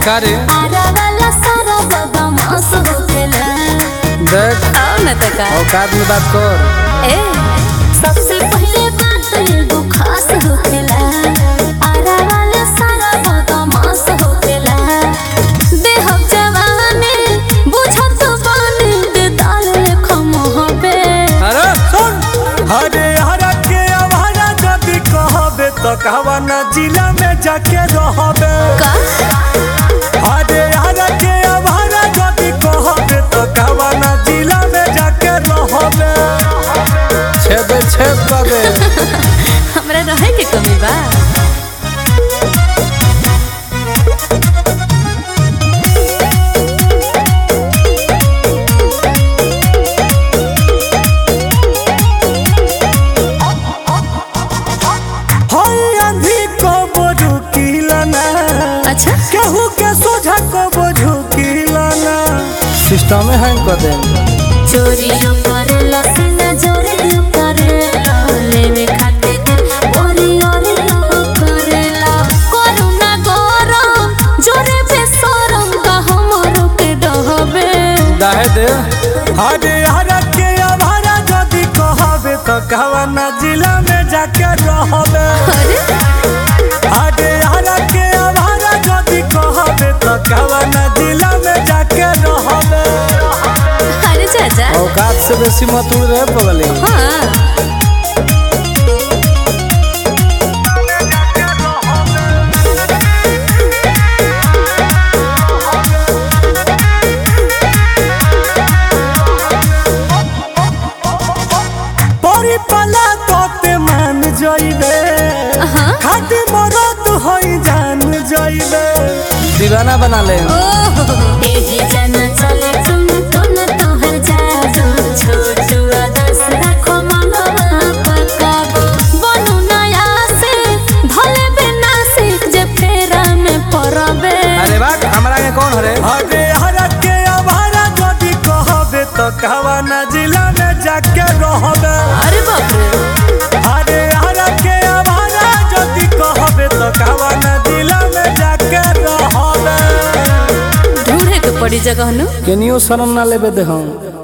का रे आरा वाला सारा बदमाश होखेला देख आओ न त का औकात में बात कर ए सबसे पहले बात एगो खास होखेला आरा वाला सारा बदमाश होखेला देहब जवानी बुझत बानी दे दाल लेखा मोहबे अरे सुन हरे हरा के आवारा जदि कहबे तो कहवा न जिला में जाके रहबे का हरे हरा के आवारा जदि कहबे तो कहवा न जिला में जाके रहबे छेद छेद कर दे हमरा रहे के कमी बा हई आंधी को बोझू किलना अच्छा केहू के सोझा को बोझू किलना सिस्टम में हैंग कर दे चोरी करेला सीना चोरी करेला लेवे खातिर ओरी ओरी करेला करुणा गरम जोरे बेसरम का हमरो के डहबे दाहे दे हरे हरा के आवारा जदि कहबे तो कहवा न जिला में जाके रहबे अरे हरे हरा के आवारा जदि कहबे तो कहवा न जिला में जाके रहबे अरे चाचा औकात से बेसी मत उड़ रहे बगली हाँ परी पला तोते मान जइबे हाँ खाटी मरद होई जान जइबे दीवाना बना ले एही जना चले तुम तुम तोहर जादू छोटू आदर्श रखो मनवा पकाबो बनू नया से भले बिना सीख जे फेरा में पड़बे अरे बात हमारा के कौन हरे हरे हरा के आवारा जदि कहबे तो कहवा न जिला में जाके रहबे अरे बाप रे हरे हरा के आवारा जदि कहबे तो कहवा न जिला में जाके रहबे ढूंढे के पड़ी जगह नु केनियो शरण ना लेबे दे हम